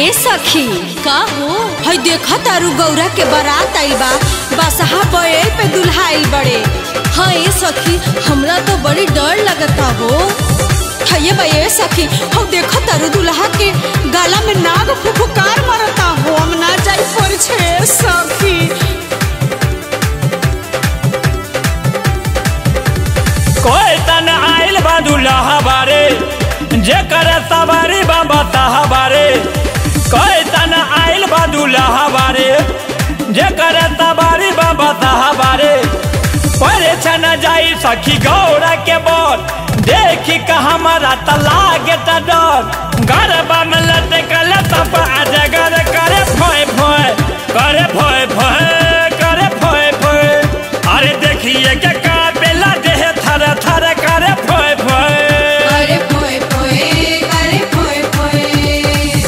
ए सखी का हो हई देखा तारू गौरा के बारात आई बा बसहा बैल पे दुल्हा आइल बड़े हाँ ए सखी हमरा तो बड़ी डर लगता हो हये बा ए सखी हम देखा तारू दुल्हा के गाला में नाग फुफुकार मारता हो हम ना जाई पर छे सखी कोई तन आइल बा दुल्हा बारे जे करे सवारी बा बताहा बारे कोई तन आइल बा दुल्हा बारे जे करे सवारी बा बताहा बारे परे छन जाई सखी गौरा के बोल देखी का हमारा तलागे त डर गरबा में लटकल तप अजगर करे फोय फोय करे फोय फोय करे फोय फोय अरे देखिए के कापेला देह थर थर करे फोय फोय अरे पोए पोए अरे पोए पोए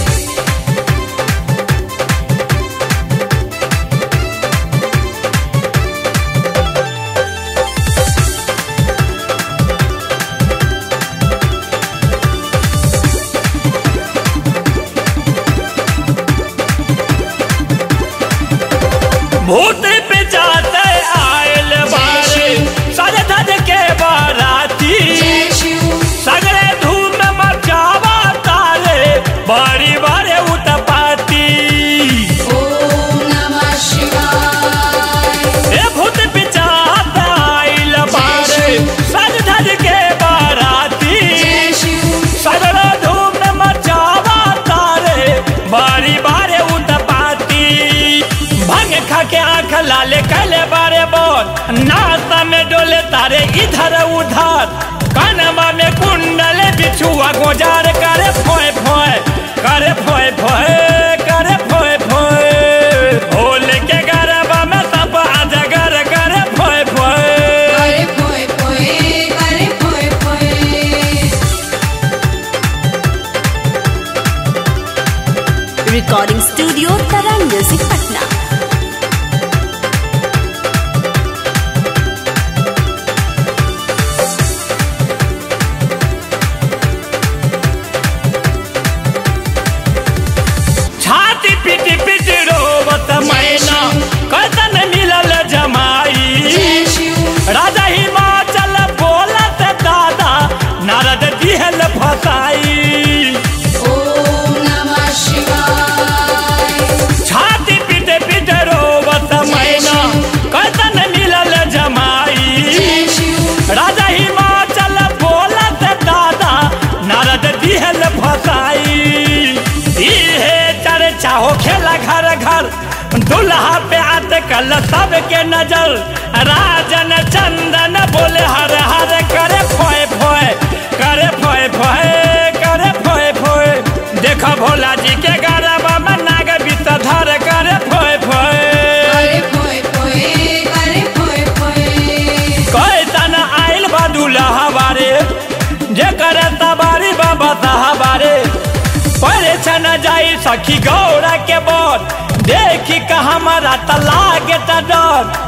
भूत पे जाते आयल बारे सज धज के बाराती सगरे धूम मचावा तारे बड़ी बड़े उतपाती ए भूत पे जाते आयल बारे सज धज के बाराती सगरे धूम मचावा तारे बड़ी बड़े उतपाती भंग खा के आंख लाले कले बारे बोल नाश्ता में डोले तारे इधर उधर कानवा में कुंडल बिछुआ गोजार करे फोए फोए करे फोए फोए करे फोए फोए भोल के गरबा में सब अजगर करे फोए फोए अरे पोए पोए अरे पोए पोए recording studio Tarang music Patna छाती पीटी पीटी रोवत मैना कतन मिलल जमाई राजा हिमाचल बोलत दादा नारद दिहल फसाई छाती पीटे पीटे रोवत मैना कतन मिलल जमाई राजा हिमाचल बोलत दादा नारद दिहल फसाई इहे चर्चा हो खेला घर घर दुल्हा पे अटकल सबके नजर राजन चंदन बोले हर हर करे फोए फोए करे फोए फोए करे फोए फोए देखो भोला जी के गरबा में नाग विषधर करे फोए फोए कैसन आइल बा दुल्हा बारे जे करे सवारी बा बताहा बारे परे छन जाई सखी गौरा के बोल देखी का हमारा तलागे त डर